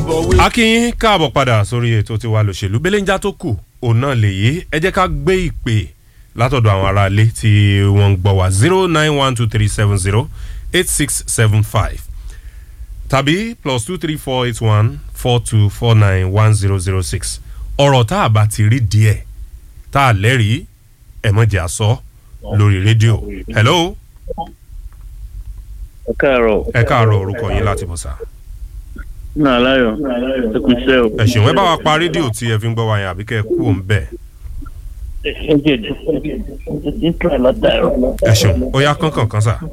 bọ̀ wí. akínyín káàbọ̀ padà sórí ètò tiwa lòṣèlú belenja tó kù òun náà lèyí ẹ jẹ́ ká gbé ìpè látọ̀dọ̀ àwọn aráalé tí wọ́n ń gbọ́ wá zero nine one two three seven zero eight six seven five tàbí plus two three four eight one four two four nine one zero zero six ọ̀rọ̀ tá a bá ti rí díẹ̀ tá a lẹ́rìí ẹ̀ mọ̀jẹ̀ àsọ lórí rédíò hello ẹ káàárọ̀ ẹ káàárọ̀ orúkọ yín láti bọ̀ sá. náà láyọ̀ ẹ kú iṣẹ́ o. ẹ ṣeun ẹ bá wa pa rédíò tí ẹ fi ń gbọ́ wa yẹn àbí kẹ́ ẹ kú òun bẹ́ẹ̀. ẹ jẹ́ ẹ ti ń tọ́ ẹ látàárọ̀. ẹ ṣeun ó yá kánkàn kan sà.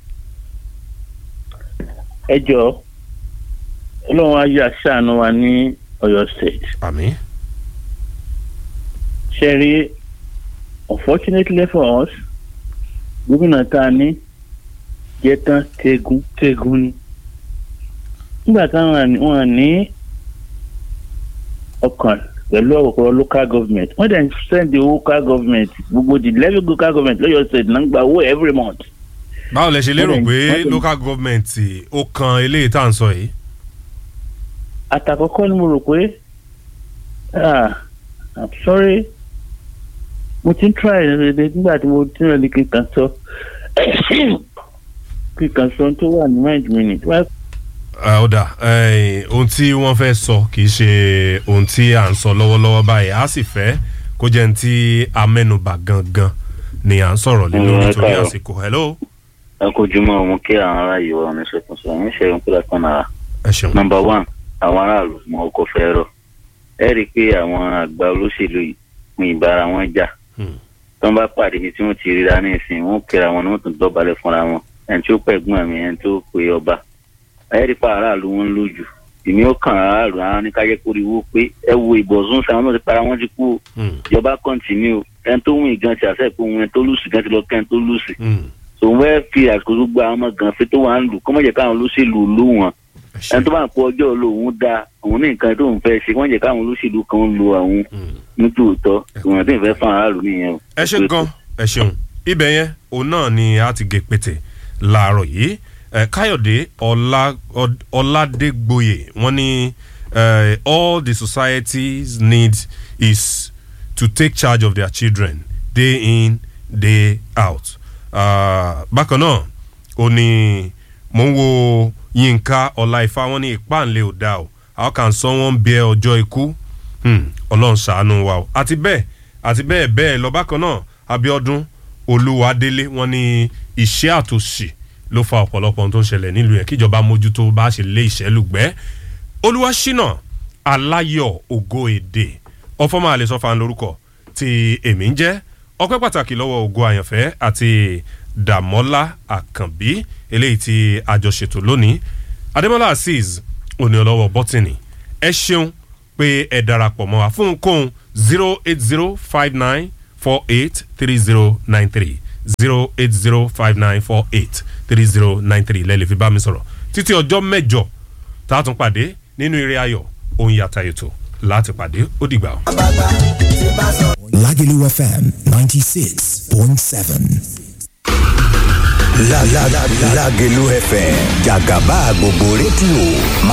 ẹ jọ ọlọ́run á yà ṣàánú wa ní ọ̀yọ́ state. àmì ṣe rí unfortunately for us gómìnà tá a ní jẹ́ tán tegun tegun ni nígbà táwọn wọn ní ọkàn pẹ̀lú ọ̀pọ̀ local government wọ́n dẹ̀ ń send the local government gbogbo the level local government lọ́yọ̀ state náà ń gba owó every month. báwo lẹ ṣe lérò Wọ́n pé dẹ̀- wọ́n dẹ̀- local government ó kan eléyìí tá à ń sọ yìí. àtàkọ́kọ́ ni mo rò pé ah i'm sorry mo ti ń try ẹ̀ nígbà tí mo ti rẹ̀ ní kí n kàn sọ kí n kàn sọ tó wà ní mind mi ni. Wá- Ah, ó dà eh, ohun tí wọ́n fẹ́ sọ kì í ṣe ohun tí à ń sọ lọ́wọ́lọ́wọ́ báyìí a sì fẹ́ kó jẹ́ ní tí amẹ́nubà gangan ni à ń sọ̀rọ̀ lé lórí Mm, torí ẹ káàárọ̀. àsìkò hello ẹ kojú mọ́ ọmọ kí àwọn ará yìí wà ní ṣètùsọ ń ṣe ìrìn kúlẹ̀ kan náà. ẹ ṣeun nọmba one àwọn aráàlú mọ ọkọ̀ fẹ́ rọ ẹ rí i pé àwọn àgbà olóṣèlú yìí fún ìbára wọn jà Hmm. tí wọ́n bá pàdé ibi tí wọ́n ti ríra ní ìsìn wọn ó kíra wọn ni wọ́n tún dọ̀bálẹ̀ fúnra wọn ẹni tí ó pẹ̀gbọ́n mi ẹni tó pe ọba ẹ rí i pé aráàlú wọn ń lójú èmi ó kàn aráàlú ara ní kájẹ́ kórìíwó pé ẹ wo ìbọ̀sùn sáwọn náà ti para wọn ti kú o Hmm, ìjọba kọ́ntínú ẹni tó wìn gan ti àṣẹ pé òun ẹni tó lùsì gan ti lọ kẹ́ni tó lùsì hmm, tòun fẹ́ fi àsìkò tó gba àwọn ọmọ gan fi tó wà ń lù kọ́mọ̀jẹ̀ káwọn olóṣèlú lù wọn ẹ ṣeun. ẹni tó bá ń pọ ọjọ́ olóhùn da òun ní nǹkan tó ń fẹ́ ṣe wọ́n jẹ́ káwọn olóṣèlú kan ń lo àwọn Hmm. nítòótọ́ ìwọ̀n tí ń fẹ́ fún aráàlú nìyẹn o. ẹ ṣe gan ẹ ṣeun ibẹ̀ yẹn òun náà ni a ti gé pété láàárọ̀ yìí ẹ káyọ̀dé ọlá Ọd- ọládégbòye wọ́n ní eh, all the societies need is to take charge of their children day in day out Ah, bákan náà ó ní mò ń wo yínká ọláìfá wọn ní ìpáǹlẹ̀ ò dáa o how can someone bear ọjọ́ ikú Hmm, ọlọ́run ṣàánú wa o àti bẹ́ẹ̀ àti bẹ́ẹ̀ bẹ́ẹ̀ lọ bákan náà abiodun olúwadélé wọn ní iṣẹ́ àtòṣì ló fa ọ̀pọ̀lọpọ̀ ohun tó ń ṣẹlẹ̀ nílùú yẹn kíjọba mójútó bá ṣe lé ìṣẹ́ lùgbẹ́ olúwaṣínà aláyọ̀ ògo èdè ọfọmọ àlesọfà lórúkọ tí èmi ń jẹ́ ọpẹ́ pàtàkì lọ́wọ́ ògo àyànfẹ́ àti dàmọ́lá àkànbí eléyìí tí àjọṣètò lónìí adémọ́lá azeez òní ọlọ́wọ́ bọ́tìnì ẹ ṣeun pé ẹ darapọ̀ mọ́ wa fún ohunkóhun zero eight zero five nine four eight three zero nine three zero eight zero five nine four eight three zero nine three lẹ́lẹ̀ fi bá mi sọ̀rọ̀ títí ọjọ́ mẹ́jọ tá a tún pàdé nínú eré ayọ̀ ohun yàtà ètò láti pàdé ó dìgbà o. Lagelu FM 96.7. La la la Lagelu FM Jagaba gbogbo rédíò